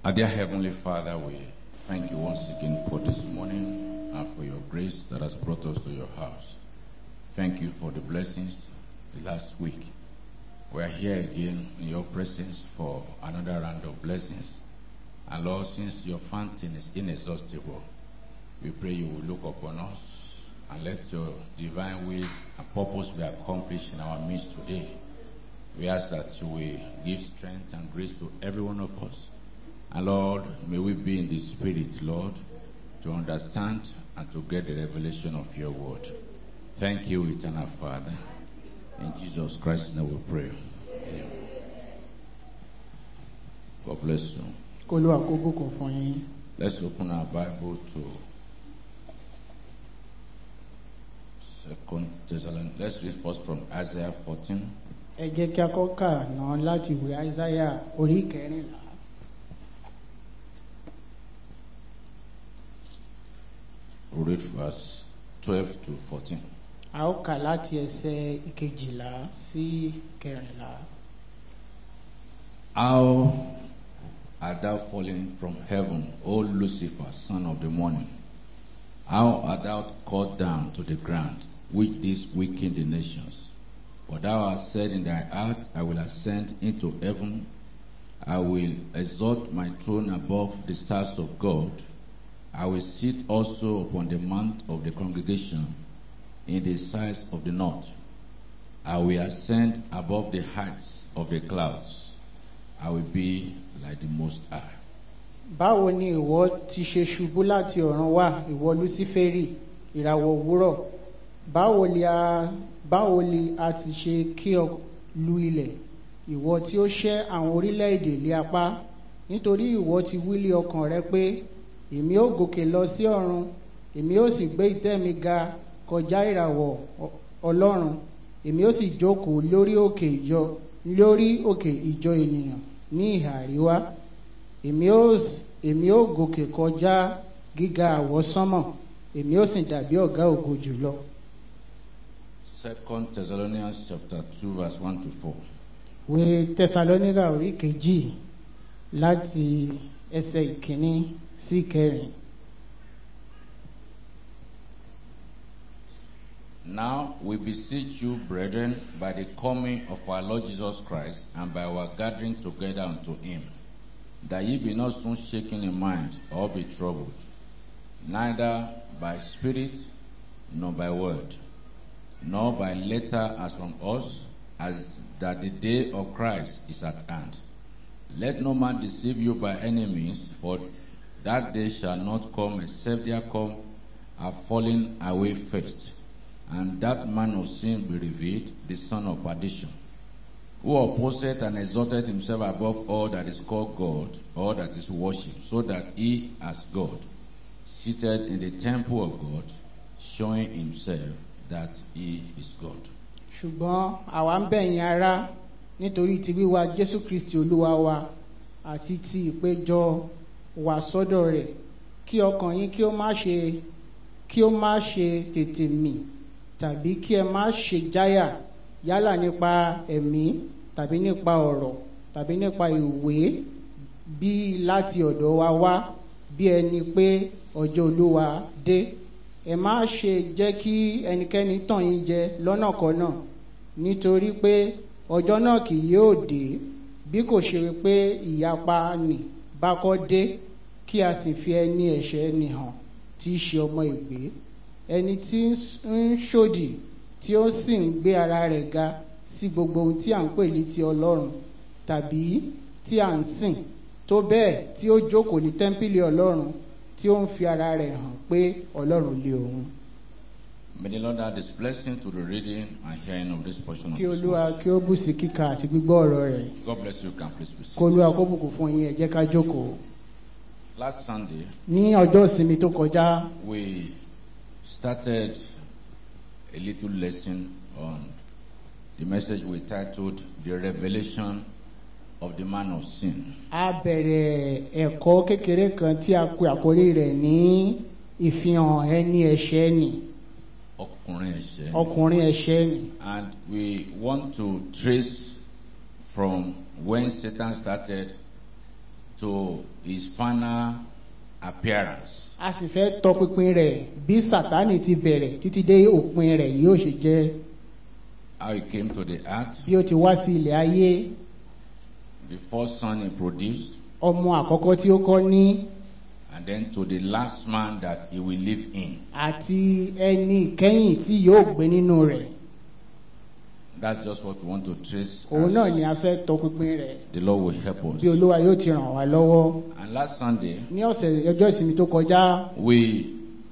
Our dear Heavenly Father, we thank you once again for this morning and for your grace that has brought us to your house. Thank you for the blessings the last week. We are here again in your presence for another round of blessings. And Lord, since your fountain is inexhaustible, we pray you will look upon us and let your divine will and purpose be accomplished in our midst today. We ask that you will give strength and grace to every one of us. And Lord, may we be in the spirit, Lord, to understand and to get the revelation of your word. Thank you, eternal Father. In Jesus Christ's name we pray. Amen. God bless you. kó ló àkókò kan fún yín Let's open our Bible to Second Thessalonians. Let's read first from Isaiah 14. ẹ jẹ́ kí a kọ́ kà náà láti ìwé àìsáyà orí kẹrìnlá We'll read verse 12 to 14. a ó kà láti ẹsẹ̀ ìkejìlá sí kẹrìnlá How art thou fallen from heaven, O Lucifer, son of the morning? How art thou cut down to the ground, which didst weaken the nations? For thou hast said in thy heart, I will ascend into heaven, I will exalt my throne above the stars of God. I will sit also upon the mount of the congregation in the sides of the north. I will ascend above the heights of the clouds. I will be like the Most High. báwo ni ìwọ ti ṣe ṣubú láti ọ̀run wá ìwọ lúsíférì ìràwọ̀ òwúrọ̀ báwo ni a báwo ni a ti ṣe kí ọ lu ilẹ̀ ìwọ tí ó ṣẹ́ àwọn orílẹ̀-èdè lé apá nítorí ìwọ ti wílé ọkàn rẹ pé èmi ó gòkè lọ sí ọ̀run èmi ó sì gbé ìtẹ́ mi ga kọjá ìràwọ̀ ọ- ọlọ́run èmi ó sì jókòó lórí òkè ìjọ lórí òkè ìjọ ènìyàn ní ìhà àríwá èmi ó s- èmi ó gòkè kọjá gíga àwọsánmọ̀ èmi ó sì dàbí ọ̀gá ògo jùlọ. Second Thessalonians chapter 2 verse 1 to 4. ìwé tẹsalóníkà orí kejì láti ẹsẹ̀ ìkíní sí ìkẹrin. Now we beseech you, brethren, by the coming of our Lord Jesus Christ and by our gathering together unto him, that ye be not soon shaken in mind or be troubled, neither by spirit nor by word, nor by letter as from us, as that the day of Christ is at hand. Let no man deceive you by any means, for that day shall not come except there come a falling away first, and that man of sin be revealed, the son of perdition, who opposeth and exalted himself above all that is called God, or that is worshipped, so that he, as God, seated in the temple of God, showing himself that he is God. ṣùgbọ́n àwa ń bẹ̀ yín ará nítorí ti wíwá jésù kristi olúwa wa àti ti ìpéjọ wá sọ́dọ̀ rẹ̀ kí ọkàn yín kí ó má ṣe kí ó má ṣe tètè mì tàbí kí ẹ má ṣe jáyà yálà nípa ẹ̀mí tàbí nípa ọ̀rọ̀ tàbí nípa ìwé bí láti ọ̀dọ̀ wa wá bí ẹni pé ọjọ́ olúwa dé ẹ má ṣe jẹ́ kí ẹnikẹ́ni tàn yín jẹ lọ́nàkọ́nà nítorí pé ọjọ́ náà kì yóò dé bí kò ṣe pé ìyapa nì bá kọ́ dé kí a sì fi ẹni ẹ̀ṣẹ̀ nì hàn tí í ṣe ọmọ ìgbé ẹni tí ń ṣòdì tí ó sì ń gbé ara rẹ̀ ga sí gbogbo ohun tí à ń pè ní ti ọlọ́run tàbí tí à ń sìn tó bẹ́ẹ̀ tí ó jókòó ní tẹ́ḿpìlì ọlọ́run tí ó ń fi ara rẹ̀ hàn pé ọlọ́run lé òun. May the Lord add his blessing to the reading and hearing of this portion of kí his olúwa word. kí ó bù sí kíkà àti gbígbọ́ ọ̀rọ̀ rẹ̀ God bless you. Can please be kí olúwa seated. kó bùkún fún yín ẹ jẹ́ ká jókòó. Last Sunday, ní ọjọ́ ìsinmi tó kọjá we started a little lesson on the message we titled The Revelation of the Man of Sin. a bẹ̀rẹ̀ ẹ̀kọ́ kékeré kan tí a pe àkórí rẹ̀ ní ìfihàn ẹni ẹ̀ṣẹ̀ nì Ọkùnrin ẹ̀ṣẹ̀. ọkùnrin ẹ̀ṣẹ̀ nì. And we want to trace from when Satan started to his final appearance. a sì fẹ́ tọpinpin rẹ̀ bí sátánì ti bẹ̀rẹ̀ títí dé òpin rẹ̀ yóò ṣe jẹ́ How he came to the earth, bí ó ti wá sí ilẹ̀ ayé the first son he produced, ọmọ àkọ́kọ́ tí ó kọ́ ní and then to the last man that he will live in. àti ẹni ìkẹyìn tí yóò gbé nínú rẹ̀ That's just what we want to trace. òun náà as ni a fẹ́ tọpinpin rẹ̀ The Lord will help us. bí olúwa yóò ti ràn wá lọ́wọ́ And last Sunday, ní ọ̀sẹ̀ ọjọ́ ìsinmi tó kọjá we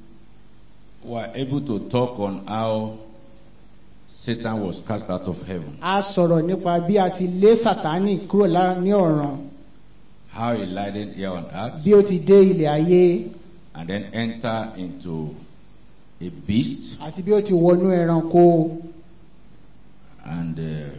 were able to talk on how Satan was cast out of heaven, a sọ̀rọ̀ nípa bí a ti lé sátánì kúrò lá- ní ọ̀ràn how he landed here on earth, bí ó ti dé ilẹ̀ ayé and then enter into a beast, àti bí ó ti wọnú ẹranko and uh,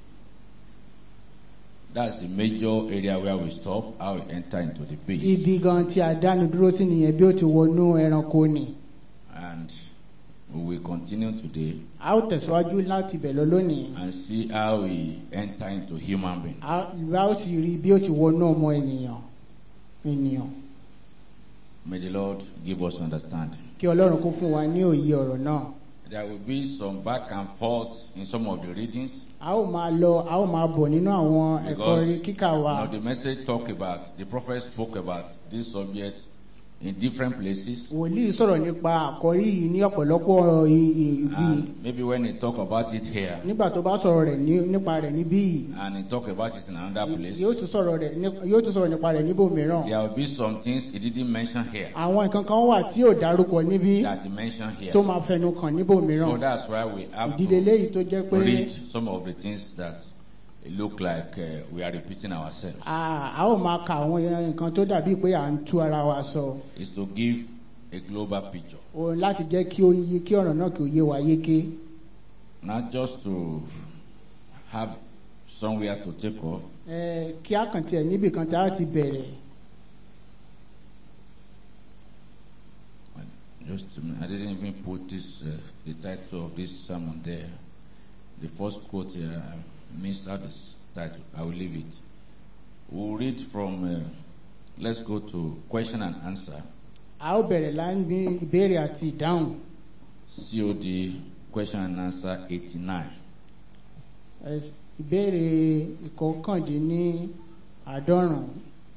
that's the major area where we stop. How he enter into the beast, ibi gan tí a dánu dúró sí nìyẹn bí ó ti wọnú ẹranko ni and we will continue today a ó tẹ̀síwájú láti bẹ̀ lọ lónìí and see how he enter into human being. a a ó sì rí bí ó ti wọnú ọmọ ènìyàn ènìyàn May the Lord give us understanding. kí ọlọ́run kó fún wa ní òye ọ̀rọ̀ náà There will be some back and forth in some of the readings a ó máa lọ a ó máa bọ̀ nínú àwọn ẹ̀kọ́ because orí kíkà you wa know, the message talk about the prophet spoke about this subject in different places wòlíì sọ̀rọ̀ nípa àkọ́rí yìí ní ọ̀pọ̀lọpọ̀ i- i- ibi and maybe when he talk about it here nígbà tó bá sọ̀rọ̀ rẹ̀ ní- nípa rẹ̀ níbí yìí and he talk about it in another place yóò tún sọ̀rọ̀ rẹ̀ ní- yóò tún sọ̀rọ̀ nípa rẹ̀ níbòmíràn there will be some things he didn't mention here àwọn nǹkan kan wà tí ò dárúkọ níbí that he mentioned here tó máa fẹnu kàn níbòmíràn so that's why we have ìdílé to léyìí tó jẹ́ pé read some of the things that look like uh, we are repeating ourselves a a ó máa ka àwọn nǹkan tó dàbí pé à ń tú ara wa sọ is to give a global picture o láti jẹ́ kí ó yé kí ọ̀rọ̀ náà kí ó yé wa yéké not just to have somewhere to take off, ẹ kí á kàn tiẹ̀ níbì kan tá a ti bẹ̀rẹ̀ just a minute, I didn't even put this, uh, the title of this sermon there. The first quote here, I missed out this title. I will leave it. We'll read from, uh, let's go to question and answer, a ó bẹ̀rẹ̀ láńbí ìbéèrè àti ìdáhùn COD, question and answer 89. Ẹ- ìbéèrè ìkọkàndínní àádọ́rùn-ún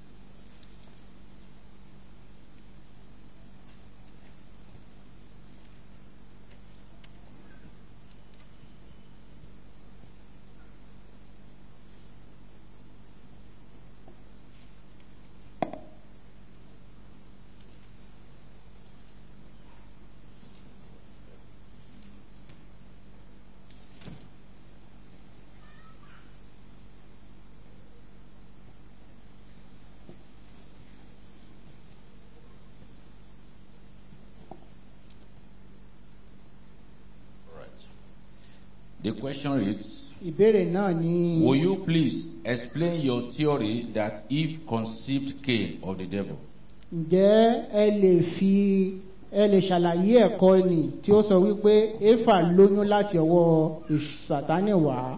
Right. The question reads, ìbéèrè náà ni Will you please explain your theory that Eve conceived Cain of the devil? ǹjẹ́ ẹ lè fi ẹ lè ṣàlàyé ẹ̀kọ́ ni tí ó sọ wípé éfà lóyún láti ọwọ́ èṣù sátánì wá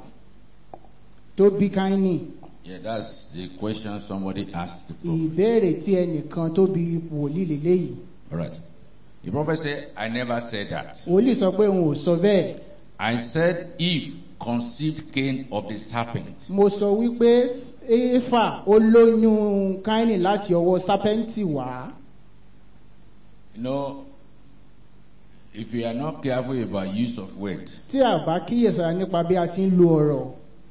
tó bí káínì Yeah, that's the question somebody asked the prophet. ìbéèrè tí ẹnìkan tó bí wòlíì lélẹ́yìí All right. The prophet said, I never said that. wòlíì sọ pé òun ò sọ bẹ́ẹ̀ I said Eve conceived Cain of the serpent. mo sọ wípé éfà ó lóyún káínì láti ọwọ́ sápẹ́ǹtì wá You know, if you are not careful about use of words, tí a bá kíyèsára nípa bí a ti ń lo ọ̀rọ̀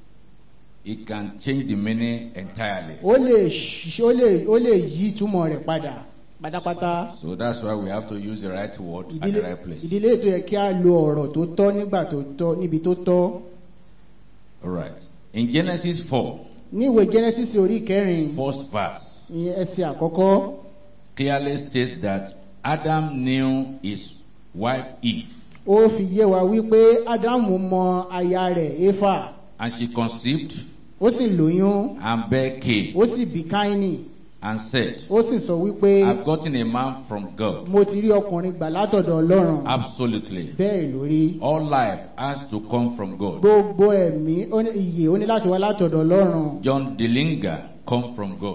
it can change the meaning entirely. ó lè ṣ- ó lè ó lè yí ìtumọ̀ rẹ̀ padà pátápátá. So that's why we have to use the right word at ìdílé the right place. ìdílé ètò yẹ kí a lo ọ̀rọ̀ tó tọ́ nígbà tó tọ́ níbi tó tọ́ All right. In Genesis 4, ní ìwé genesis orí kẹrin first verse, ìyẹn ẹsẹ̀ àkọ́kọ́ clearly states that Adam knew his wife Eve, ó fi yé wa wípé ádámù mọ aya rẹ̀ éfà and she conceived ó sì lóyún and bare Cain, ó sì bí káínì and said, ó sì sọ wípé I've gotten a man from God. mo ti rí ọkùnrin gbà látọ̀dọ̀ ọlọ́run Absolutely. bẹ́ẹ̀ lórí All life has to come from God. gbogbo ẹ̀mí ó ní- ìyè ó ní láti wá látọ̀dọ̀ ọlọ́run John Dillinger come from God.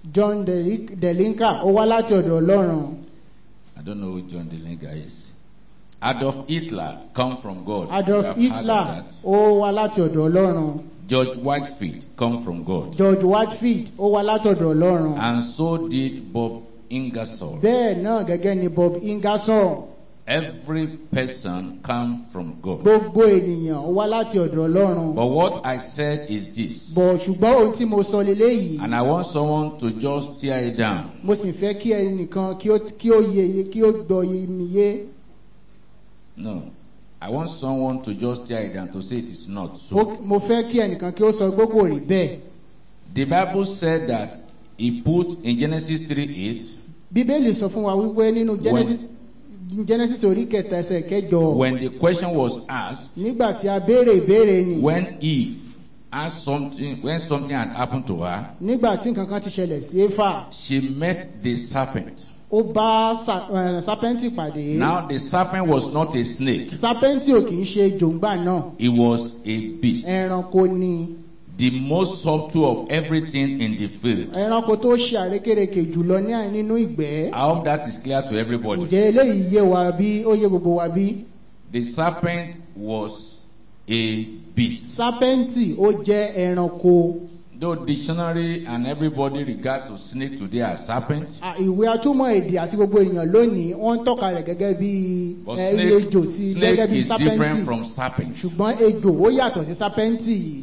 John Deli- Delinka ó wá láti ọ̀dọ̀ Ọlọ́run I don't know who John Delinga is. Adolf Hitler come from God. You Adolf have heard of Hitler that. ó wá láti ọ̀dọ̀ Ọlọ́run George Whitefield come from God. George Whitefield ó wá láti ọ̀dọ̀ Ọlọ́run And so did Bob Ingersoll. bẹ́ẹ̀ náà gẹ́gẹ́ ni Bob Ingersoll Every person come from God. gbogbo ènìyàn ó wá láti ọ̀dọ̀ Ọlọ́run But what I said is this. bọ̀ ṣùgbọ́n ohun tí mo sọ leléyìí And I want someone to just tear it down. mo sì fẹ́ kí ẹnìkan kí ó kí ó yeye kí ó gbọ́ mi yé No. I want someone to just tear it down to say it is not Mo- so. mo fẹ́ kí ẹnìkan kí ó sọ pé kò rí bẹ́ẹ̀ The Bible said that he put in Genesis 3 8, bíbélì sọ fún wa wípé nínú Genesis Genesis orí kẹta ẹsẹ̀ kẹjọ when the question was asked, nígbà tí a béèrè ìbéèrè ni when Eve asked something, when something had happened to her, nígbà tí nǹkan kan ti ṣẹlẹ̀ sí éfà she met the serpent. ó bá sa- eh, sápẹ́ǹtì pàdé Now the serpent was not a snake, sápẹ́ǹtì ò kì í ṣe jòǹgbà náà it was a beast. ẹranko ni The most subtle of everything in the field. ẹranko tó ṣe àrékérekè jùlọ ní à- nínú ìgbẹ́ I hope that is clear to everybody. ǹjẹ́ eléyìí yé wa bí ó yé gbogbo wa bí The serpent was a beast. sápẹ́ǹtì ó jẹ́ ẹranko Though dictionary and everybody regard to snake today as serpent, À, ìwé atúmọ̀ èdè àti gbogbo ènìyàn lónìí wọ́n ń tọ́ka rẹ̀ gẹ́gẹ́ bí but ẹ, snake, ejò sí snake gẹ́gẹ́ bí is different sápẹ́ǹtì from serpent. ṣùgbọ́n ejò ó yàtọ̀ sí sápẹ́ǹtì yìí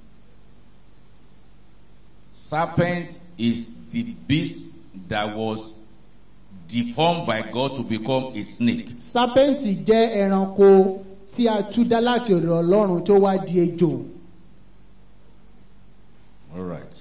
Serpent is the beast that was deformed by God to become a snake. sápẹ́ǹtì jẹ́ ẹranko tí a tú dá láti ọ̀dọ̀ ọlọ́run tó wá di ejò All right.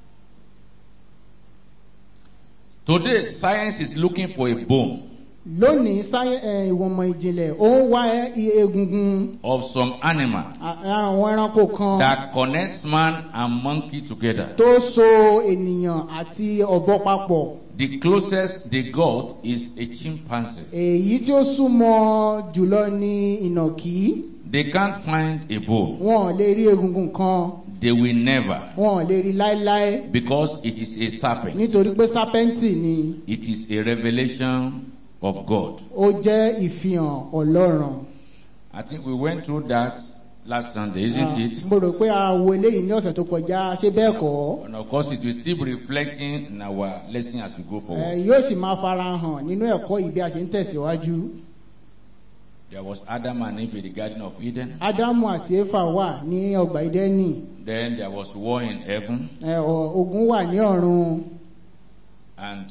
Today, science is looking for a bone lónìí sáyẹ- ẹ, ìwọ̀nmọ̀ ìjìnlẹ̀ ó ń wá ẹ- i- egungun of some animal à- àwọn ẹranko kan that connects man and monkey together. tó so ènìyàn àti ọ̀bọ papọ̀ The closest they got is a chimpanzee. èyí tí ó súnmọ́ jùlọ ní ìnàkí They can't find a bone. wọn ò lè rí egungun kan They will never wọn ò lè rí láéláé because it is a serpent. nítorí pé sápẹ́ǹtì ni It is a revelation of God. ó jẹ́ ìfihàn ọlọ́run. I think we went through that last Sunday, isn't Ah, it? mo rò pé a wo eléyìí ní ọ̀sẹ̀ tó kọjá ṣé bẹ́ẹ̀ kọ́ And of course, it will still be reflecting in our lesson as we go Eh, forward. yóò sì máa fara hàn nínú ẹ̀kọ́ yìí bí a ṣe ń tẹ̀síwájú. There was Adam and Eve in the Garden of Eden. ádámù àti éfà wà ní ọgbà ìdẹ́nì Then there was war in heaven, Eh, ọ- ogun wà ní ọ̀run and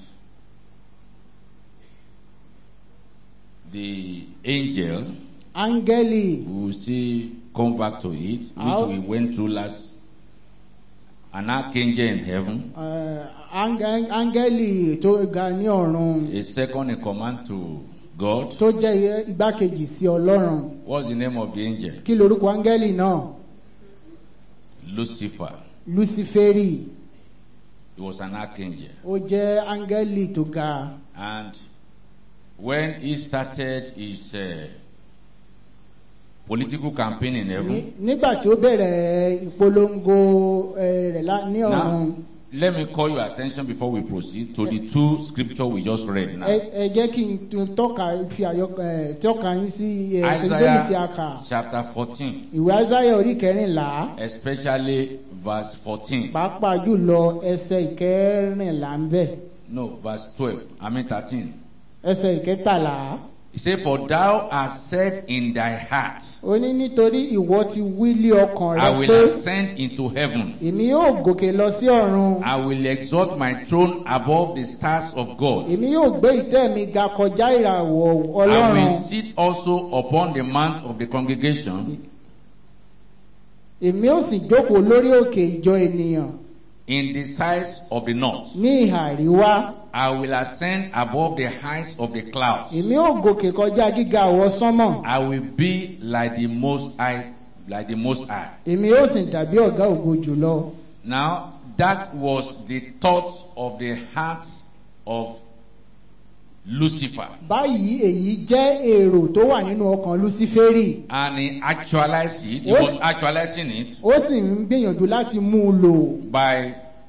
the angel, áńgẹ́lì we will see, come back to it, which How- we went through last. An archangel in heaven, eh, áńgẹ́- áńgẹ́lì tó ga ní ọ̀run a second in command to God. tó jẹ́ igbákejì sí ọlọ́run What's the name of the angel? kí lorúkọ áńgẹ́lì náà Lucifer. luciferi He was an archangel. ó jẹ́ áńgẹ́lì tó ga And when he started his uh, political campaign in Ní- heaven, nígbà tí ó bẹ̀rẹ̀ ìpolongo eh, rẹ̀ lá- ní ọ̀run. now let me call your attention before we proceed to the two scripture we just read now. ẹ ẹ jẹ́ kí n tún tọ́ka fi àyọ ẹ tọ́ka yín sí ẹ ṣèjọ́nì tí a kà Isaiah chapter 14, ìwé azáyà orí kẹrìnlá especially verse 14. pàápàá jùlọ ẹsẹ̀ ìkẹrìnlá ń bẹ̀ No, verse 12. I mean 13. ẹsẹ̀ ìkẹtàlá He said, For thou hast said in thy heart, ó ní nítorí ìwọ ti wí lé ọkàn I rẹ will pé ascend into heaven. èmi yóò gòkè lọ sí ọ̀run I will exalt my throne above the stars of God. èmi yóò gbé ìtẹ́ mi ga kọjá ìràwọ̀ I ọlọ́run will sit also upon the mount of the congregation èmi yóò sì jókòó lórí òkè ìjọ ènìyàn in the sides of the north. ní ìhà àríwá I will ascend above the heights of the clouds. èmi yóò gòkè kọjá gíga àwọ sánmọ̀ I will be like the most high, like the most high. èmi yóò sì dàbí ọ̀gá ògo jùlọ. Now that was the thought of the heart of Lucifer, báyìí èyí jẹ́ èrò tó wà nínú ọkàn luciferi and he actualized it. He What? was actualizing it ó sì ń gbìyànjú láti mú un lò by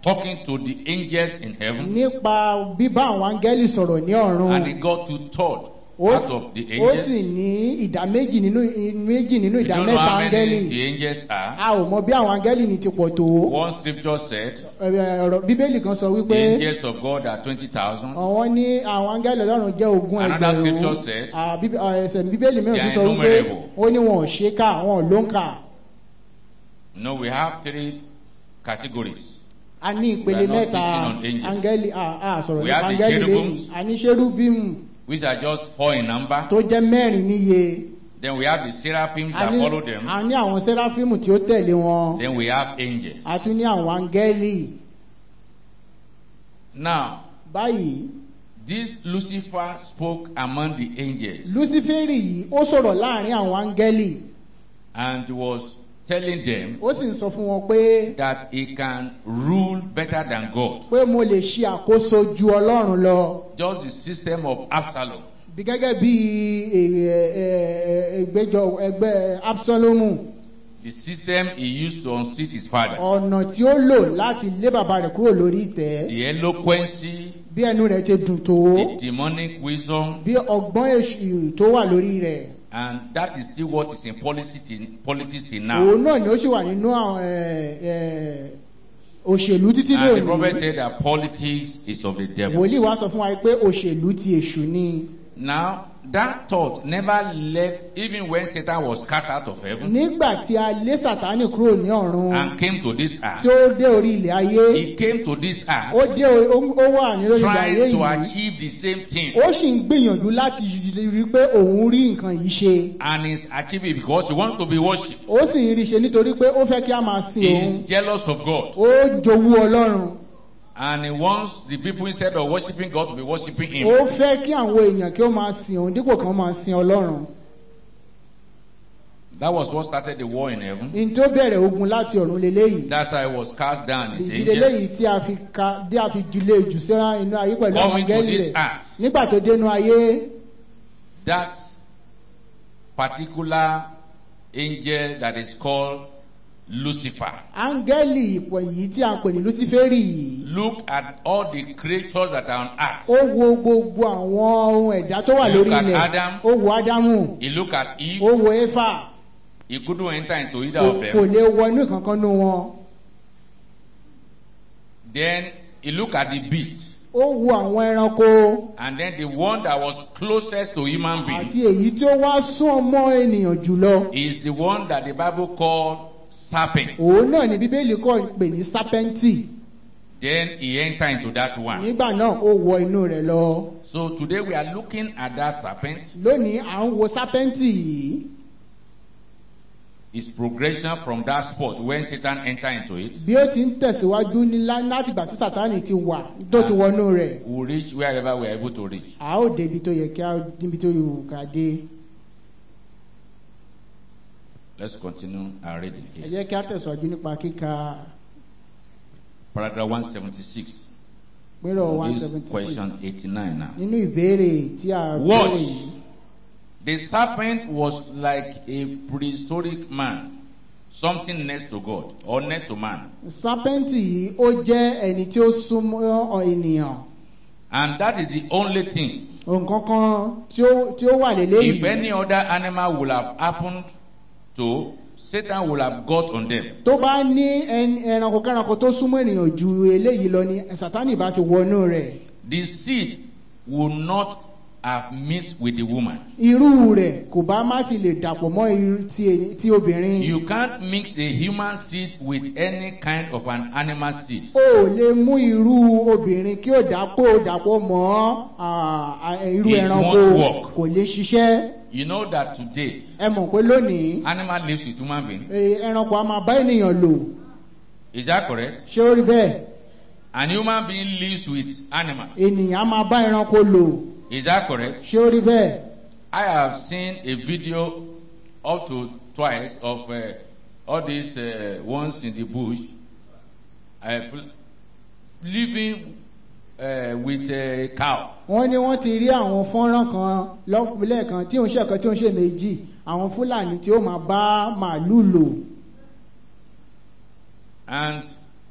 talking to the angels in heaven, nípa bíbá àwọn áńgẹ́lì sọ̀rọ̀ ní ọ̀run and he got two third ó out of the ó sì angels. ní ìdá méjì nínú méjì nínú We ìdá don't know mẹ́ta how áńgẹ́lì many the angels are. a ò mọ bí àwọn áńgẹ́lì ní ti pọ̀ tó One scripture said Ẹ, ọ̀rọ̀ bíbélì kan sọ the wípé angels of God are 20,000. àwọn ní àwọn áńgẹ́lì ọlọ́run jẹ́ ogún Another ẹgbẹ̀rún scripture said, À, bíbé- à, ẹsẹ̀ bíbélì mìíràn they tún are sọ wípé innumerable. ó ní wọn ò ṣe é kà wọn ò ló ń kà No, we have three categories. a ní ìpele We are not mẹ́ta teaching on angels. áńgẹ́lì à à sọ̀rọ̀ We nípa have the áńgẹ́lì lẹ́yìn cherubims. a ní ṣérúbímù which are just four in number. tó jẹ́ mẹ́rin níye Then we have the seraphims a that ní follow them. a ní àwọn sẹ́ráfímù tí ó tẹ̀lé wọn Then we have angels. a tún ní àwọn áńgẹ́lì Now, báyìí this Lucifer spoke among the angels lúsífẹ́rì yìí ó sọ̀rọ̀ láàrin àwọn áńgẹ́lì and was telling them ó sì ń sọ fún wọn pé that he can rule better than God. pé mo lè ṣe àkóso ju ọlọ́run lọ Just the system of Absalom. bí gẹ́gẹ́ bí èrè- ẹ- ẹ- ẹgbẹ́jọ ẹgbẹ́ absalomu The system he used to unseat his father. ọ̀nà tí ó lò láti lé bàbá rẹ̀ kúrò lórí ìtẹ́ The eloquency, bí ẹnu rẹ̀ ti dùn tó the demonic wisdom, bí ọgbọ́n èṣù tó wà lórí rẹ̀ and that is still what is in politics till, politics till now. òun náà ni ó sì wà nínú àwọn ẹ, ẹ, òṣèlú títí And the lónìí prophet said that politics is of the devil. wòlíì wá sọ fún wa pé òṣèlú ti èṣù ni Now, that thought never left even when Satan was cast out of heaven nígbà tí a lé sàtánì kúrò ní ọ̀run and came to this tí earth. ó dé orí ilẹ̀ ayé He came to this ó earth dé orí- ó ó wà ní orí ilẹ̀ ayé trying to yìí achieve the same thing. ó sì ń gbìyànjú láti rí i pé òun rí nǹkan yìí ṣe And he's achieving it because he wants to be worshipped. ó sì ń rí i ṣe nítorí pé ó fẹ́ kí a máa sin He òun is jealous of God. ó jowú ọlọ́run And he wants the people instead of worshipping God to be worshipping him. ó fẹ́ kí àwọn èèyàn kí ó máa sin òun dípò kan máa sin ọlọ́run That was what started the war in heaven. ní tó bẹ̀rẹ̀ ogun láti ọ̀run leléyìí That's how he was cast down. His ìdílé léyìí angels tí a fi ka dé a fi jùlé jù sí inú ayé pẹ̀lú àwọn coming to angẹ́lì this rẹ̀ earth. nígbà tó dénú ayé That particular angel that is called Lucifer. áńgẹ́lì ìpọ̀ yìí tí a ń pè ní luciferi yìí Look at all the creatures that are on earth. ó wo gbogbo àwọn ohun ẹ̀dá tó wà Look lórí at ilẹ̀ Adam. ó wo ádámù He looked at ó Eve. wo éfà He couldn't enter into either kò of kò them. lè wọnú ìkankan nú wọn Then he looked at the beast. ó wo àwọn ẹranko And then the one that was closest to human being àti èyí tí ó wá sún ọmọ ènìyàn jùlọ is the one that the Bible called serpent. òun náà ni bíbélì kọ́ pè ní sápẹ́ǹtì Then he entered into that one. nígbà náà ó wọ inú rẹ̀ lọ So today we are looking at that serpent. lónìí à ń wo sápẹ́ǹtì yìí Its progression from that spot when Satan entered into it bí ó ti ń tẹ̀síwájú ní lá- láti ìgbà tí sátánì ti wà tó ti wọnú rẹ̀ will reach wherever we are able to reach. a ó débi tó yẹ kí a níbi tó yẹ ká dé Let's continue our reading ẹ here. jẹ́ kí a tẹ̀síwájú nípa kíka Paragraph 176. pérò one This seventy question six 89 now. nínú ìbéèrè tí a béèrè Watch. yìí The serpent was like a prehistoric man, something next to God or next to man. sápẹ́ǹtì yìí ó jẹ́ ẹni tí ó súnmọ́ ọ ènìyàn And that is the only thing. nǹkan kan tí ó tí ó wà If lélẹ́yìí any other animal would have happened to, Satan would have got on them. tó bá ní ẹn- ẹranko kẹranko tó súnmọ́ ènìyàn ju eléyìí lọ ni sátánì bá ti wọnú rẹ̀ The seed would not have mixed with the woman. irú rẹ̀ kò bá má ti lè dàpọ̀ mọ́ irú ti ẹni- ti obìnrin You can't mix a human seed with any kind of an animal seed. o ò lè mú irú obìnrin kí ó dàpọ̀ dàpọ̀ mọ́ à, à, irú It ẹranko won't work. kò lè ṣiṣẹ́ You know that today, ẹ mọ̀ pé lónìí animal lives with human being. eh, ẹranko a máa bá ènìyàn lò Is that correct? ṣé ó rí bẹ́ẹ̀ An human being lives with animals. ènìyàn a máa bá ẹranko lò Is that correct? ṣé ó rí bẹ́ẹ̀ I have seen a video up to twice of uh, all these uh, ones in the bush uh, fl- living uh, with a cow. wọ́n ní wọ́n ti rí àwọn fọ́nrán kan lọ́pìlẹ̀ kan tí òun ṣe kan tí òun ṣe méjì àwọn fúlàní tí ó máa bá màálù lò And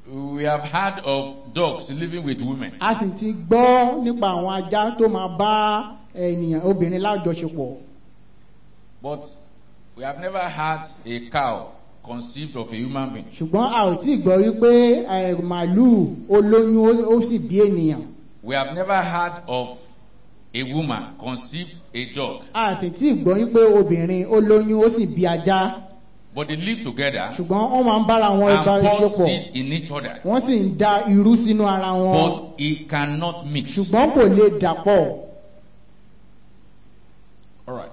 We have heard of dogs living with women. a sì ti gbọ́ nípa àwọn ajá tó máa bá ènìyàn obìnrin lájọṣepọ̀ But we have never had a cow conceived of a human being. ṣùgbọ́n a ò tí ì gbọ́ wípé eh, màálùú ó lóyún ó- ó sì bí ènìyàn We have never heard of a woman conceived a dog. a sì tí ì gbọ́ wípé obìnrin ó lóyún ó sì bí ajá But they live together ṣùgbọ́n wọ́n máa ń bára wọn and pour ìbáṣepọ̀ seed in each other. wọ́n sì ń da irú sínú ara wọn But it cannot mix. ṣùgbọ́n kò lè dàpọ̀ All right.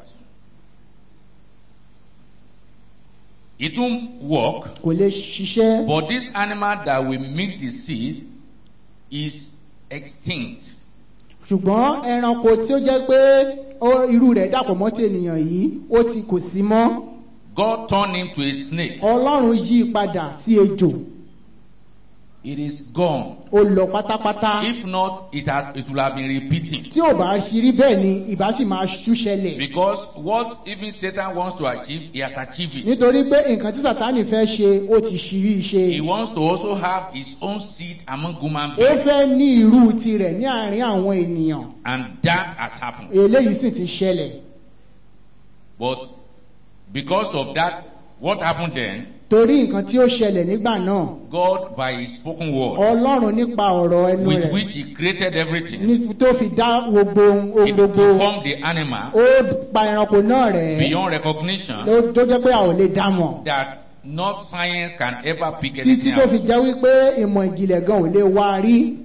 It won't work, kò lè ṣiṣẹ́ but this animal that will mix the seed is extinct. ṣùgbọ́n ẹranko tí ó jẹ́ pé ó- irú rẹ̀ dàpọ̀ mọ́ ti ènìyàn yìí ó ti kò sí mọ́ God turned him to a snake. ọlọ́run yí i padà sí ejò It is gone. ó lọ pátápátá If not, it, has, it will have been repeating. tí ò bá ṣe rí bẹ́ẹ̀ ni ìbá sì máa ṣú ṣẹlẹ̀ Because what even Satan wants to achieve, he has achieved it. nítorí pé nǹkan tí sàtánì fẹ́ ṣe ó ti ṣírí ṣe He wants to also have his own seed among human ó beings. fẹ́ ní irú tirẹ̀ ní àárín àwọn ènìyàn And that has happened. eléyìí sì ti ṣẹlẹ̀ But because of that, what happened then? torí nǹkan tí ó ṣẹlẹ̀ nígbà náà God, by his spoken word, ọlọ́run nípa ọ̀rọ̀ ẹnu with rẹ̀ which he created everything, ní- tó fi dá gbogbo ohun he gbogbo deformed the animal ó pa ẹranko náà rẹ̀ beyond recognition ló- tó jẹ́ pé a ò lè dá mọ̀ that not science can ever pick títí anything tó fi out. jẹ́ wípé ìmọ̀ ìjìnlẹ̀ gan ò lè wá a rí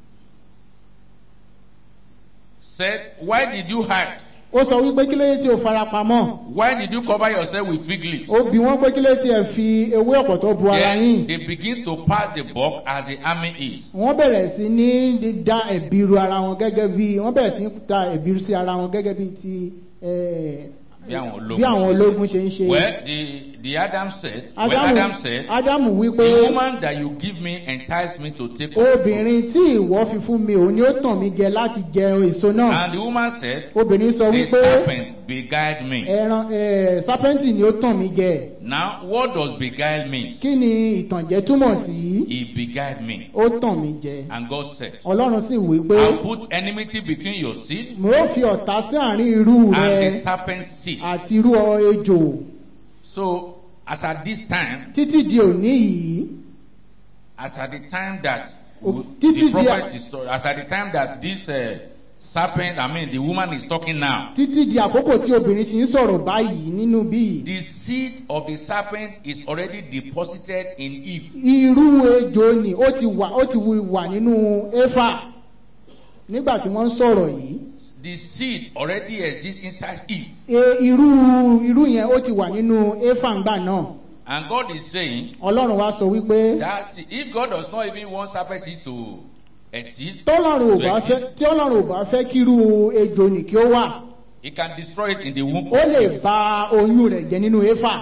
Said, why did you hide? ó sọ wípé kí ló dé tí o fara pamọ́ Why did you cover yourself with fig leaves? ó bi wọ́n pé kí ló dé tí ẹ fi ewé ọ̀pọ̀tọ́ bu ara Then yín they begin to pass the buck as the army is. wọ́n bẹ̀rẹ̀ sí ní dá ẹ̀bi ru ara wọn gẹ́gẹ́ bí wọ́n bẹ̀rẹ̀ sí ní da ẹ̀bi ru sí ara wọn gẹ́gẹ́ bí ti eh, Bí àwọn ológun bí àwọn ṣe ṣe. ológun ṣe ń ṣe. Well, the, the Adam said, well, Ádámù Adam said, Ádámù wípé the woman that you give me entice me to take of the fruit. obìnrin tí ìwọ fi fún mi òun ni ó tàn mí jẹ láti jẹ èso náà And the woman said, obìnrin sọ the wípé serpent beguiled me. ẹran eh, sápẹ́ǹtì ni ó tàn mí jẹ Now, what does beguile mean? kí ni ìtànjẹ túmọ̀ sí He beguiled me. ó tàn mí jẹ And God said, ọlọ́run sì wí pé I'll put enmity between your seed mo ó fi ọ̀tá sí àárín irú and rẹ the serpent's seed. àti irú ọ- ejò So, as at this time, títí di òní yìí as at the time that O- the títí di- prophet is talking, as at the time that this uh, serpent, I mean, the woman is talking now, títí di àkókò tí obìnrin ti ń sọ̀rọ̀ báyìí nínú bí the seed of the serpent is already deposited in Eve. irú ejò ni ó ti wà ó ti wà nínú éfà nígbà tí wọ́n ń sọ̀rọ̀ yìí The seed already exists inside Eve. e, irú irú yẹn ó ti wà nínú éfà ńgbà náà And God is saying ọlọ́run wá sọ wípé that seed, if God does not even want serpent seed to exist, tọ́lọ́run ò to bá fẹ́ exist, tí ọlọ́run ò bá fẹ́ kí irú ejò nì kí ó wà He can destroy it in the womb. ó of lè Eve. ba oyún rẹ̀ jẹ́ nínú éfà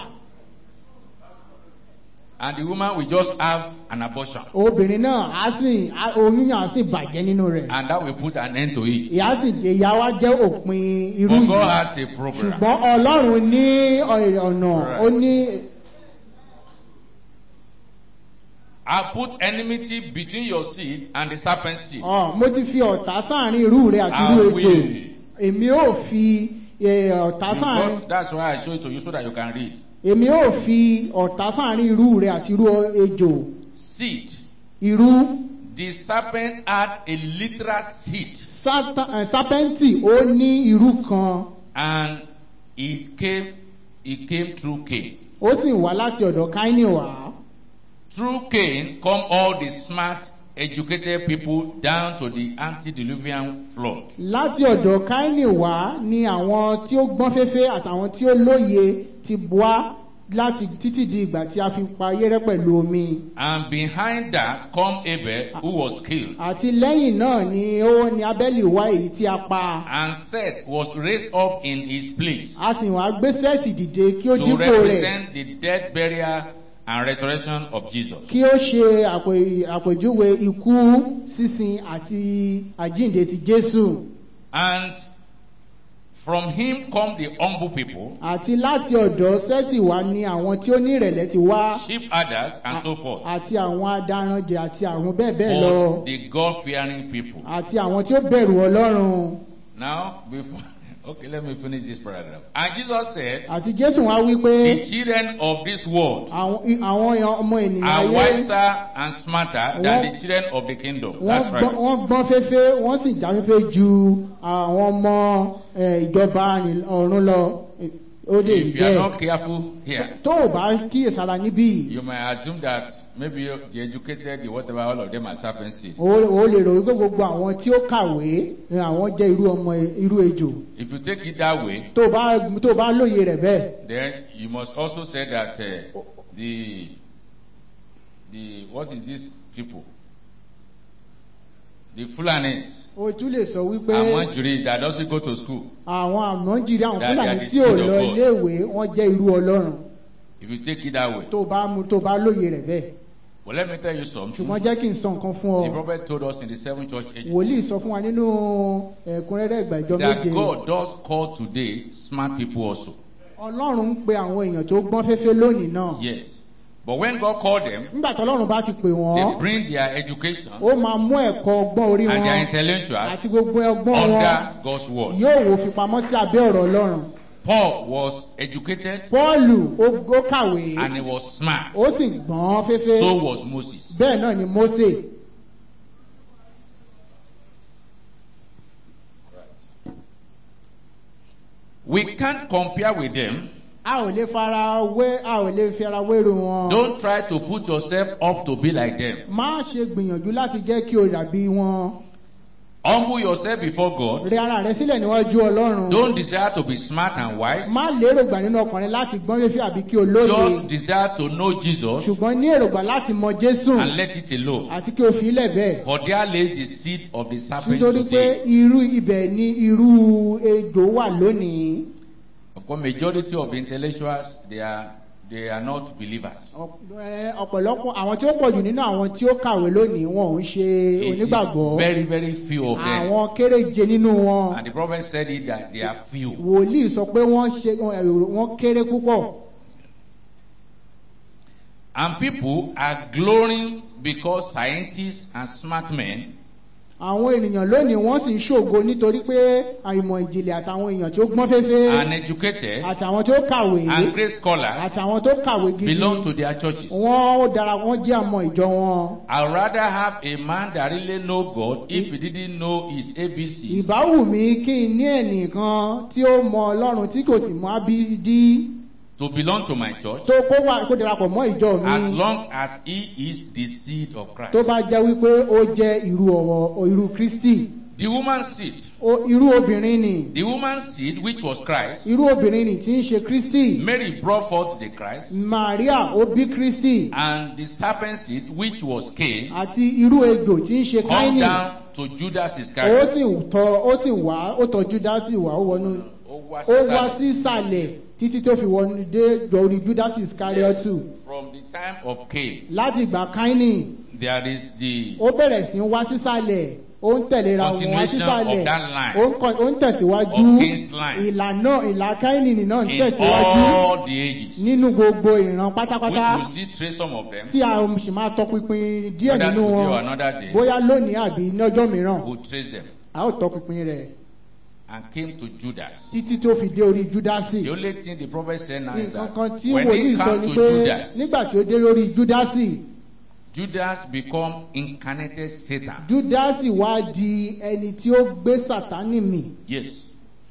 And the woman will just have an abortion. obìnrin náà á sì á- oyún yẹn á sì bàjẹ́ nínú rẹ̀ And that will put an end to it. ìyá sì ìyá wa jẹ́ òpin irú But God yìí has a program. ṣùgbọ́n ọlọ́run ní ọ̀- ọ̀nà Right. ó ní I put enmity between your seed and the serpent's seed. Ọ̀, mo ti fi ọ̀tá sáàrin irú rẹ̀ àti irú I ejò will. èmi ò fi eh, ọ̀tá You sáàrin got- that's why I show it to you so that you can read. èmi ò fi ọ̀tá sáàrin irú rẹ̀ àti irú ejò Seed. irú The serpent had a literal seed Sátá- eh, sápẹ́ǹtì ó ní irú kan and it came it came through Cain. ó sì wá láti ọ̀dọ̀ káínì wá Through Cain come all the smart educated people down to the antediluvian flood. láti ọ̀dọ̀ káínì wá ni àwọn tí ó gbọ́n fẹ́fẹ́ àtàwọn tí ó lóye ti wá láti títí di ìgbà tí a fi pa ayé rẹ́ pẹ̀lú omi And behind that come Abel who was killed. àti lẹ́yìn náà ni ó ní abẹ́lì wá èyí tí a pa And Seth was raised up in his place a sì wá gbé sẹ́ẹ̀tì dìde kí ó to dípò rẹ̀ represent the death, burial, and resurrection of Jesus. kí ó ṣe àpè- àpèjúwe ikú sísin àti àjíǹde ti jésù And From him come the humble people, àti láti ọ̀dọ̀ sẹ́tì wá ní àwọn tí ó ní ìrẹ̀lẹ̀ ti wá sheep herders, and so forth. àti àwọn adaranjẹ àti àwọn bẹ́ẹ̀ bẹ́ẹ̀ lọ But the God fearing people. àti àwọn tí ó bẹ̀rù ọlọ́run Now, before. Okay, let me finish this paragraph. And Jesus said, àti jésù wá wí pé The children of this world àwọn àwọn ọmọ ènìyàn are ayé wiser and smarter than Wọ́n- the children of the kingdom. wọ́n That's gbọ́n right. wọ́n gbọ́n féfé wọ́n sì já féfé ju àwọn ọmọ eh, ìjọba ní- ọ̀run lọ Eh, ó lè rí If you are bẹ́ẹ̀ not careful here, tó o bá kíyèsára níbí you might assume that maybe the educated, the whatever, all of them are serpent seed. o o lè rò wípé gbogbo àwọn tí ó kàwé eh, àwọn jẹ́ irú ọmọ irú ejò If you take it that way, tó o bá tó o bá lóye rẹ̀ bẹ́ẹ̀ then you must also say that uh, the the what is this people? The Fulanis, o tún lè sọ wípé Amanjuri that doesn't go to school. àwọn àmọ́jìrì àwọn That they fúlàní are the tí ò seed of lọ God. iléèwé wọ́n jẹ́ irú ọlọ́run If you take it that way. tó o bá mú tó o bá lóye rẹ̀ bẹ́ẹ̀ But let me tell you something. ṣùgbọ́n jẹ́ kí n sọ nǹkan fún ọ The prophet told us in the seven church age wòlíì sọ fún wa nínú ẹ̀kúnrẹ́rẹ́ ìgbà ìjọ that méje God does call today smart people also. ọlọ́run ń pe àwọn èèyàn tó gbọ́n féfé lónìí náà Yes. But when God called them, nígbà tó ọlọ́run bá ti pè they wọ́n bring their education ó máa mú ẹ̀kọ́ ọgbọ́n orí and their wọn àti intellectuals gbogbo ọgbọ́n wọn under God's word. yóò wò fi pamọ́ sí abẹ́ ọ̀rọ̀ ọlọ́run Paul was educated pọ́ọ̀lù ó ó kàwé and he was smart. ó sì gbọ́n féfé So was Moses. bẹ́ẹ̀ náà ni mósè We can't compare with them. a ò lè fara wé a ò lè fi ara wéru wọn Don't try to put yourself up to be like them. má ṣe gbìyànjú láti jẹ́ kí o dàbí wọn Humble yourself before God. rẹ ara rẹ sílẹ̀ níwájú ọlọ́run Don't desire to be smart and wise. má lérògbà nínú ọkàn rẹ láti gbọ́n fífi àbí kí o lóye Just desire to know Jesus ṣùgbọ́n ní èrògbà láti mọ jésù and let it alone. àti kí o fi ilẹ̀ bẹ́ẹ̀ For there lays the seed of the serpent nítorí pé today. irú ibẹ̀ ni irú ejò wà lónìí Of course, majority of the intellectuals they are they are not believers. Ọ̀p- ẹ, ọ̀pọ̀lọpọ̀ àwọn tí ó pọ̀jù nínú àwọn tí ó kàwé lónìí wọn ò ń ṣe It onígbàgbọ́ is very very few of them. àwọn kéréje nínú wọn And the prophet said it that they are few. wòlíì sọ pé wọ́n ṣe wọ́n kéré púpọ̀ And people are glorying because scientists and smart men àwọn ènìyàn lónìí wọ́n sì ń ṣògo nítorí pé àìmọ̀ ìjìnlẹ̀ àtàwọn èèyàn tí ó gbọ́n féfé and educated àtàwọn tí ó kàwé and great scholars àtàwọn tó kàwé gidi belong to their churches. wọ́n ó dára wọ́n jẹ́ àmọ́ ìjọ wọn. I'd rather have a man that really know God if he didn't know his ABCs ìbá wù mí kí n ní ẹnìkan tí ó mọ ọlọ́run tí kò sì mọ abídí to belong to my church tó kó wà kó darapọ̀ mọ́ ìjọ mi as long as he is the seed of Christ. tó bá jẹ́ wípé ó jẹ́ irú ọ̀wọ̀ irú kristi The woman's seed, Ó- irú obìnrin ni the woman's seed which was Christ, irú obìnrin ni tí ń ṣe kristi Mary brought forth the Christ, maria ó bí kristi and the serpent seed which was Cain àti irú ejò tí ń ṣe come káínì down to Judas ó Iscariot. sì tọ ó sì wá ó tọ júdásì wá ó wọnú Ó wá ó wá sísàlẹ̀. sí ìsàlẹ̀ títí tó fi wọnú dé lórí júdásì iskariotu From the time of Cain, láti ìgbà káínì there is the ó bẹ̀rẹ̀ sí ń wá sísàlẹ̀ ó ń tẹ̀léra wọn wá Continuation sísàlẹ̀ of that line. ó ń kọ- ó ń tẹ̀síwájú Of Cain's line. ìlànà ìlà káínì náà ń in tẹ̀síwájú all the ages, nínú gbogbo ìran which pátápátá we see trace some of them, tí a sì máa tọpinpin díẹ̀ whether nínú today or wọn another day, bóyá lónìí àbí lọ́jọ́ mìíràn who trace them a ó tọpinpin rẹ̀ and came to Judas. títí tó fi dé orí júdásì The only thing the prophet said now is nǹkan that kan tí when wòlíì he sọ come ni to pé Judas, nígbà tí ó dé lórí júdásì Judas become incarnated Satan. júdásì wá di ẹni tí ó gbé sàtánì mì Yes.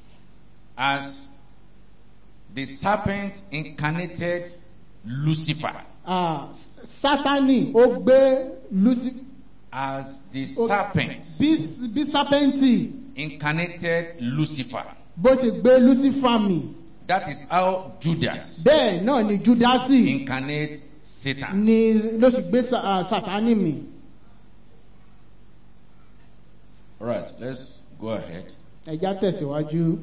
As the serpent incarnated Lucifer. Ah, sátánì ó gbé lucifer As the Oh. serpent bí bí sápẹ́ǹtì incarnated Lucifer. bó ti gbé lucifer mì That is how Judas bẹ́ẹ̀ náà ni júdásì incarnate Satan. ni ló sì gbé sa- ah, sátánì mì All right, let's go ahead. ẹja tẹ̀síwájú.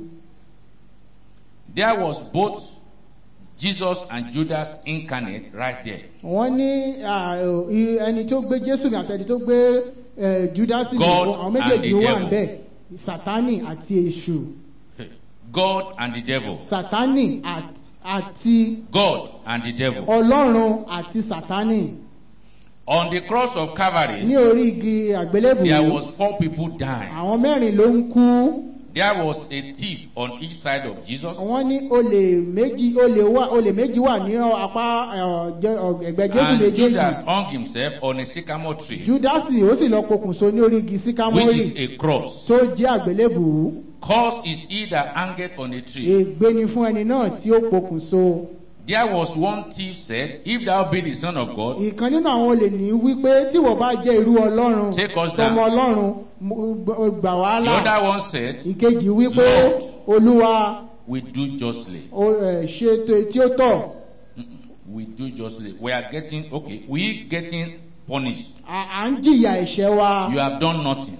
There was both Jesus and Judas incarnate right there. wọ́n ní ah, i- ẹni tó gbé jésù mi àtẹni tó gbé eh, júdásì mi God àwọn and méjèèjì the wà devil. níbẹ̀ sátánì àti èṣù God and the devil. sátánì àt- àti God and the devil. ọlọ́run àti sátánì On the cross of ní Calvary, orí igi àgbélébù there was four people dying. àwọn mẹ́rin ló ń kú There was a thief on each side of Jesus. wọ́n ní olè méjì olè wà olè méjì wà ní apá ẹ̀, jẹ́- ọ̀, ẹ̀gbẹ́ jésù And méjèèjì Judas hung himself on a sycamore tree, júdásì ó sì lọ pokùnso ní orí igi which síkámórì is a cross. tó jẹ́ àgbélébù Cause is he that hangeth on a tree. ègbé ni fún ẹni náà tí ó pokùnso There was one thief said, If thou be the Son of God, ìkan nínú àwọn olè ní wípé tí wọ́n bá jẹ́ irú ọlọ́run Take us tọmọ down. ọlọ́run mo- gbà the wàhálà other one said, ìkejì wípé Lord. olúwa We do justly. ó, ẹ̀, ṣe tó- tí ó tọ́ We do justly. We are getting, okay, we getting punished. à à ń jìyà ẹ̀ṣẹ̀ wa You have done nothing.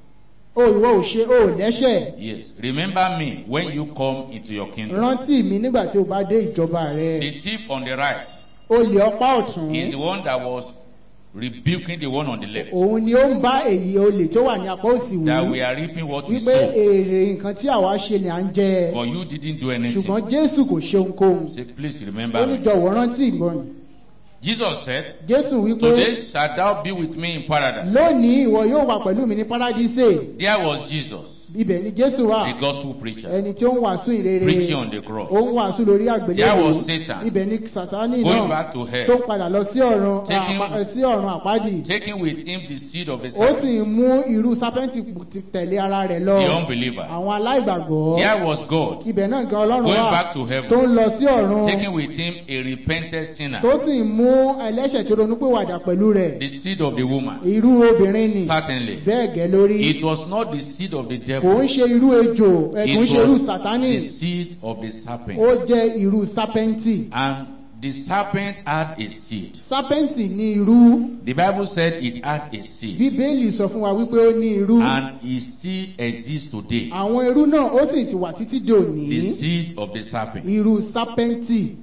ó ìwọ ò ṣe ó lẹ́ṣẹ̀ Yes. Remember me when you come into your kingdom. rántí mi nígbà tí o bá dé ìjọba rẹ The thief on the right olè ọpá ọ̀tún is the one that was rebuking the one on the left. òun ni ó ń bá èyí olè tó wà ní apá òsì That we wí are reaping what we wípé sow. èrè nǹkan tí àwa ṣe ni à ń jẹ But you didn't do ṣùgbọ́n anything. jésù kò ṣe ohunkóhun Say, please ó remember ní me. jọ̀wọ́ rántí ìgbọ́n Jesus said, jésù wípé Today shalt thou be with me in paradise. lónìí ìwọ yóò wà pẹ̀lú mi ní paradíṣe There was Jesus, ibẹ̀ ni jésù wà the gospel preacher, ẹni tí ó ń wàásù ìrere preaching on the ó ń cross, wàásù lórí There àgbélébùú was Satan. ibẹ̀ ni sátánì going náà back to tó hell, padà lọ sí ọ̀run Taking- àpá- sí ọ̀run àpáàdì taking with him the seed of the ó sì serpent, ń mú irú sápẹ́ǹtì ti tẹ̀lé ara rẹ̀ lọ the unbeliever. àwọn aláìgbàgbọ́ There was God, ibẹ̀ náà gan ọlọ́run going wà back to tó heaven, ń lọ sí ọ̀run taking with him a repentant sinner, tó sì ń mú ẹlẹ́ṣẹ̀ tó ronúpìwàdà pẹ̀lú rẹ̀ the seed of the woman. irú obìnrin ni Certainly. bẹ́ẹ̀ gẹ́ lórí It was not the seed of the kò devil, ń ṣe irú ejò ẹ kò ń it ṣe irú was sátánì the seed of the serpent. ó jẹ́ irú sápẹ́ǹtì And the serpent had a seed. sápẹ́ǹtì ní irú The Bible said it had a seed. bíbélì sọ fún wa wípé ó ní irú And it still exists today. àwọn irú náà ó sì ti wà títí dòní The seed of the serpent. irú sápẹ́ǹtì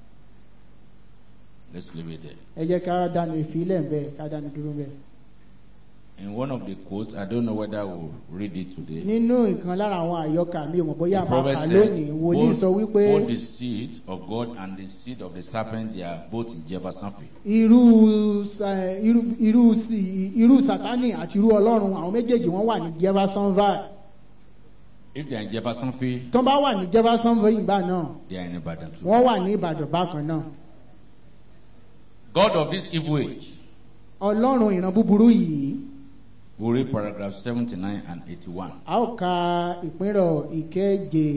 Let's leave it there. ẹ jẹ́ ká dánu ìfilẹ̀ ń bẹ́ẹ̀ ká dánu dúró bẹ́ẹ̀. In one of the quotes, I don't know whether we'll read it today. nínú ìkan lára àwọn àyọkà mi ò mọ̀ bóyá The máa prophet kà said, lónìí wòlíì both, sọ wípé both the seed of God and the seed of the serpent, they are both in Jeffersonville. irú sa- irú irú sí- irú sátánì àti irú ọlọ́run àwọn méjèèjì wọ́n wà ní jeffersonville If they are in Jeffersonville, tó bá wà ní jeffersonville ìgbà náà they are in Ibadan too. wọ́n wà ní ìbàdàn bákan náà God of this evil age. ọlọ́run ìran búburú yìí We'll read paragraph 79 and 81. a ó ka ìpínrọ̀ ìkeje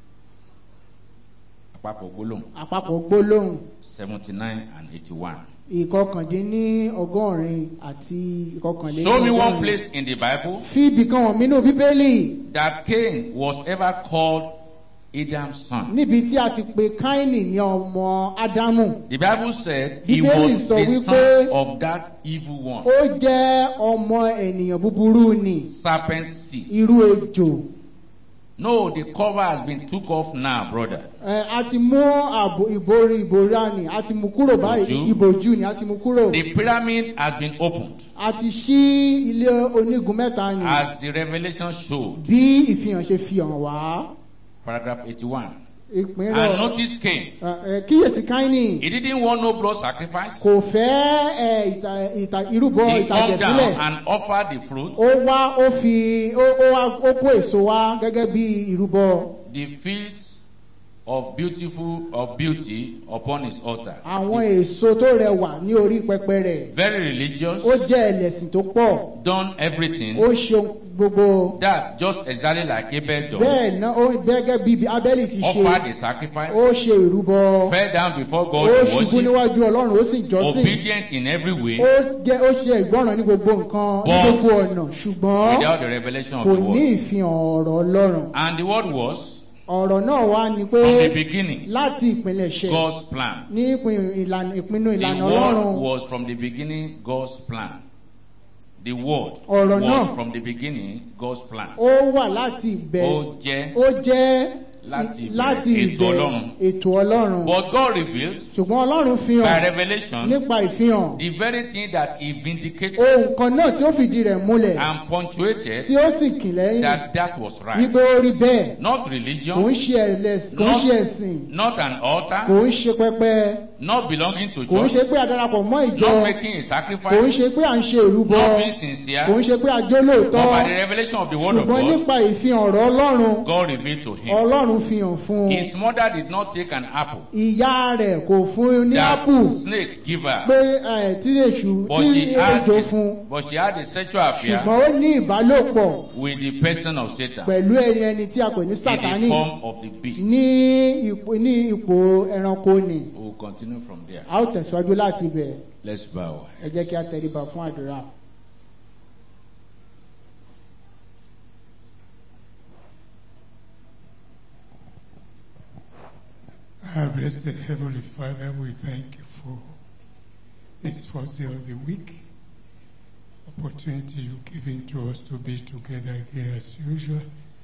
Àpapọ̀ gbólóhùn àpapọ̀ gbólóhùn 79 and 81. ìkọkàndínní ọgọ́rin àti ìkọkànlélọ́gọ́rin. Show me one place in the Bible fi ibì kan hàn mí nínú bíbélì that Cain was ever called Adam's son. níbi tí a ti pe káínì ní ọmọ ádámù The Bible said he Bíbélì was sọ the wípé- son of that evil one, ó jẹ́ ọmọ ènìyàn búburú ni serpent seed. irú ejò No, the cover has been took off now, brother. Ẹ, a ti mú àbò ìborí ìbòrá ni a ti mú kúrò báyìí Ìbòjú. ìbòjú ni a ti mú kúrò The pyramid has been opened a ti ṣí ilé onígun mẹ́ta ni as the revelation showed. bí ìfihàn ṣe fi hàn wá Paragraph 81. ìpínrọ̀ And notice Cain. ẹ, ẹ, kíyèsí káínì He didn't want no blood sacrifice. kò fẹ́ ẹ, ìta- ìta- irúbọ He come down ìtàjẹ̀sílẹ̀ and offered the fruit, ó wá ó fi ó ó wá ó kó èso wá gẹ́gẹ́ bí ìrúbọ the fields of beautiful of beauty upon his altar. àwọn èso tó rẹwà ní orí pẹpẹ rẹ̀ Very religious, ó jẹ́ ẹlẹ́sìn tó pọ̀ done everything. ó ṣe gbogbo That just exactly like Abel done. bẹ́ẹ̀ náà ó gẹ́gẹ́ bí abẹ́lì ti ṣe Offered the sacrifice, ó ṣe ìrúbọ fell down before ó God to ṣubú worship, níwájú ọlọ́run ó sì jọ́sìn obedient in every way, ó jẹ́ ó ṣe ìgbọ́ràn ní gbogbo nǹkan ní But gbogbo ọ̀nà ṣùgbọ́n without the revelation of kò the ní word. ìfihàn ọ̀rọ̀ ọlọ́run And the word was, ọ̀rọ̀ náà wá ni pé from the beginning, láti ìpìlẹ̀ṣẹ̀ God's plan. ní ìpín- ìlànà- ìpinnu The ìlànà word ọlọ́run was from the beginning God's plan. The word Ọ̀rọ̀ was náà. from the beginning God's plan. ó wà láti ìbẹ̀rẹ̀ Ó jẹ́ ó jẹ́ láti láti ìbẹ̀rẹ̀ ètò ìbẹ̀rẹ̀ ọlọ́run. ètò ọlọ́run But God revealed ṣùgbọ́n ọlọ́run fi by hàn revelation nípa ìfihàn the very thing that he vindicated ohun kan náà tí ó fìdí rẹ̀ múlẹ̀ and punctuated tí ó sì kì lẹ́yìn that that was wípé right. ó rí bẹ́ẹ̀ Not kò ń religion, ṣe ẹlẹ́sìn kò ń ṣe ẹ̀sìn not an kò altar, ń ṣe pẹpẹ not belonging to kò ń ṣe church, pé a darapọ̀ mọ́ ìjọ not making a kò ń sacrifice, ṣe pé à ń ṣe ìrúbọ not being kò sincere, ń ṣe pé a jó but lóòótọ́ by the revelation of the word of ṣùgbọ́n God, nípa ìfihàn ọ̀rọ̀ ọlọ́run God revealed to him. ọlọ́run fi hàn fún un His mother did not take an apple ìyá rẹ̀ kò fún un ní ápù that snake give her, pé ẹ̀, tí èṣù but tí she had ejò a, fún but she had a sexual affair ṣùgbọ́n ó ní ìbálòpọ̀ with the person of Satan pẹ̀lú ẹni ẹni tí a pè ní in sátánì the form of the beast. ní ipò ní ipò ẹranko ni We will continue from there. a ó tẹ̀síwájú láti ibẹ̀ Let's bow. ẹ jẹ́ kí a tẹríba fún àdúrà. Our blessed Heavenly Father, we thank you for this first day of the week, opportunity you've given to us to be together again as usual,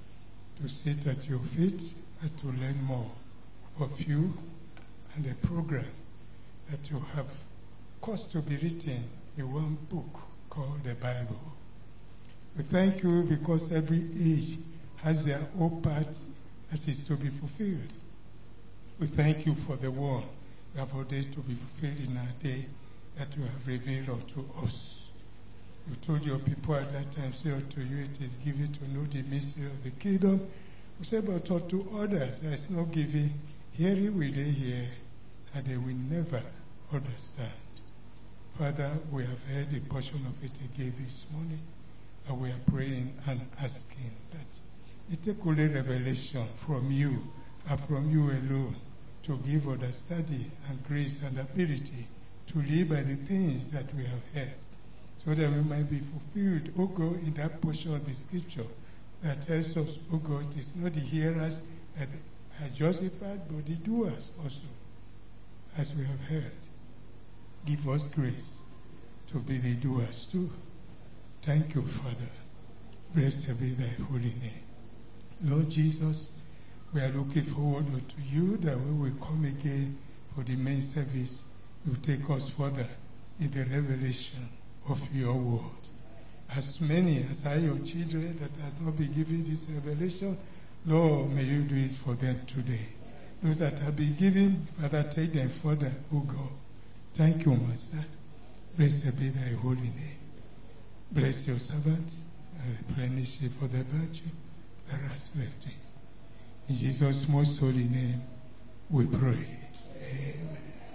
to sit at your feet and to learn more of you and the program that you have caused to be written in one book called the Bible. We thank you because every age has their own part that is to be fulfilled. We thank you for the word you have ordained to be fulfilled in our day that you have revealed unto us. You told your people at that time, say unto you, it is given to know the mystery of the kingdom. We say, but unto others there is no giving. Hearing will they hear, and they will never understand. Father, we have heard a portion of it again this morning, and we are praying and asking that it take only revelation from you and from you alone to give understanding and grace and ability to live by the things that we have heard, so that we might be fulfilled, O God, in that portion of the scripture that tells us, O God, it is not the hearers that are justified, but the doers also, as we have heard. Give us grace to be the doers too. Thank you, Father. Blessed be thy holy name. Lord Jesus, we are looking forward to you that we will come again for the main service. You take us further in the revelation of your word. As many as are your children that has not been given this revelation, Lord, may you do it for them today. Those that have been given, Father, take them further, O God. Thank you, Master. Blessed be thy holy name. Bless your servant and replenish it for the virtue that has left him. In Jesus' most holy name, we pray. Amen.